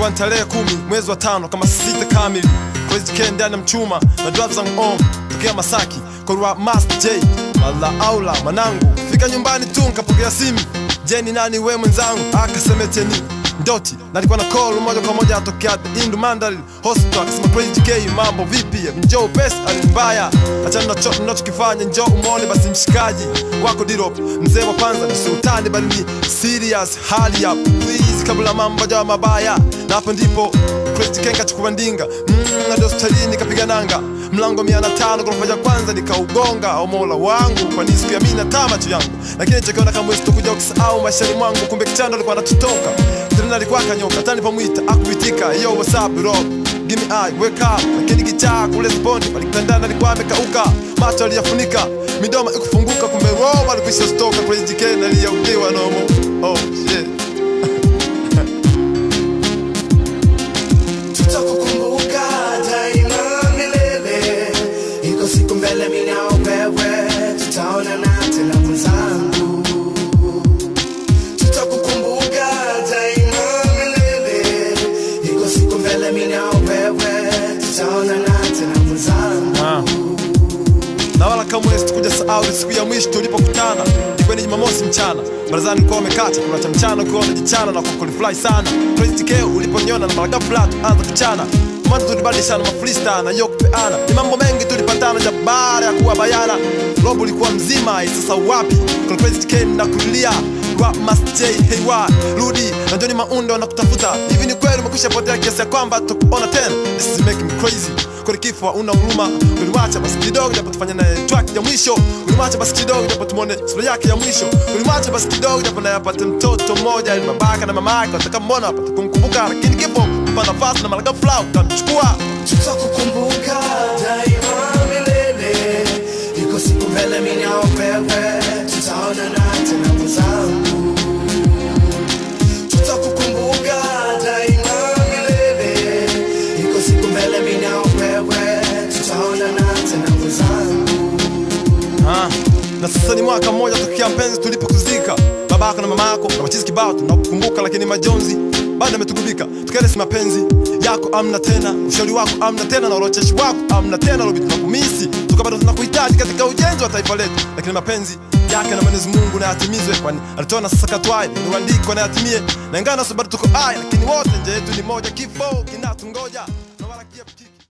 ilikuwa ni tarehe kumi mwezi wa tano kama sita kamili Crazy K ndani ya mchuma na drive zangu on tokea Masaki kwa Master J mala aula manangu fika nyumbani tu nikapokea simu je ni nani we mwenzangu akasemeteni ndoti na alikuwa na call moja kwa moja atokea Indu Mandal Hospital akasema Crazy K mambo vipi njoo pesa alimbaya achana nacho ninachokifanya njoo umone basi mshikaji wako Dirop mzee wa kwanza ni sultani bali ni serious hali ya please kabla mambo jawa mabaya na hapo ndipo Crazy K kachukua ndinga mm, hadi hospitalini kapiga nanga mlango mia na tano ghorofa ya kwanza nikaugonga au mola wangu kwani siku ya mimi na tamacho yangu lakini chakiona kama sitokuja kusahau maishani mwangu kumbe kichando alikuwa anatutoka tena alikuwa kanyoka tani pamuita akuitika yo what's up bro give me eye wake up lakini kichaa kule sponi alikutandana alikuwa amekauka macho aliyafunika midomo ikufunguka kumbe roho alikwisha stoka Crazy K na aliyaudiwa nomo oh shit tutakukumbuka daima milele iko siku mbele mimi na wewe tutaonana tena mwenzangu tutakukumbuka daima milele iko siku mbele mimi na wewe tutaonana tena mwenzangu Ah. na wala kamwe sikuja sahau ile siku ya mwisho tulipokutana ilikuwa ni Jumamosi mchana barazani kwa umekata kuna cha mchana ukiwa unajichana na kukulifly sana Crazy K uliponiona na mara ghafla tuanza kuchana Mwanzo tulibadilishana mafreestyle na yo kupeana ni mambo mengi tulipatana ja baada ya kuwa bayana robo ulikuwa mzima sasa wapi kuna Crazy K na kulia wa Master J hey wa rudi na Johnny Maundo wanakutafuta hivi ni kweli umekwisha potea kiasi ya kwamba tukuona tena this is making me crazy kweli kifo una huruma ulimwacha basi kidogo japo tufanye naye track ya mwisho ulimwacha basi kidogo japo tumone sura yake ya mwisho ulimwacha basi kidogo japo naye apate mtoto mmoja ili babaka na mama yake wataka mbona apate kumkumbuka lakini kifo mpa nafasi na malaga flow utamchukua tutakukumbuka daima milele iko siku mbele mimi na wewe tutaonana tena mwenzangu tutakukumbuka daima milele iko siku mbele mimi na wewe tutaonana tena mwenzangu Ah, na sasa ni mwaka mmoja tokea mpenzi tulipokuzika babako na mamako na machizi kibao tunakukumbuka lakini majonzi bado ametugubika tukale si mapenzi yako amna tena ushauri wako amna tena na urocheshi wako amna tena lobi tunakumisi tuka bado tunakuhitaji katika ujenzi wa taifa letu lakini mapenzi yake na Mwenyezi Mungu na yatimizwe kwani alitoa na sasa katwaye ni uandiko na yatimie na ingana bado tuko hai lakini wote nje yetu ni moja kifo kinatungoja na wala kia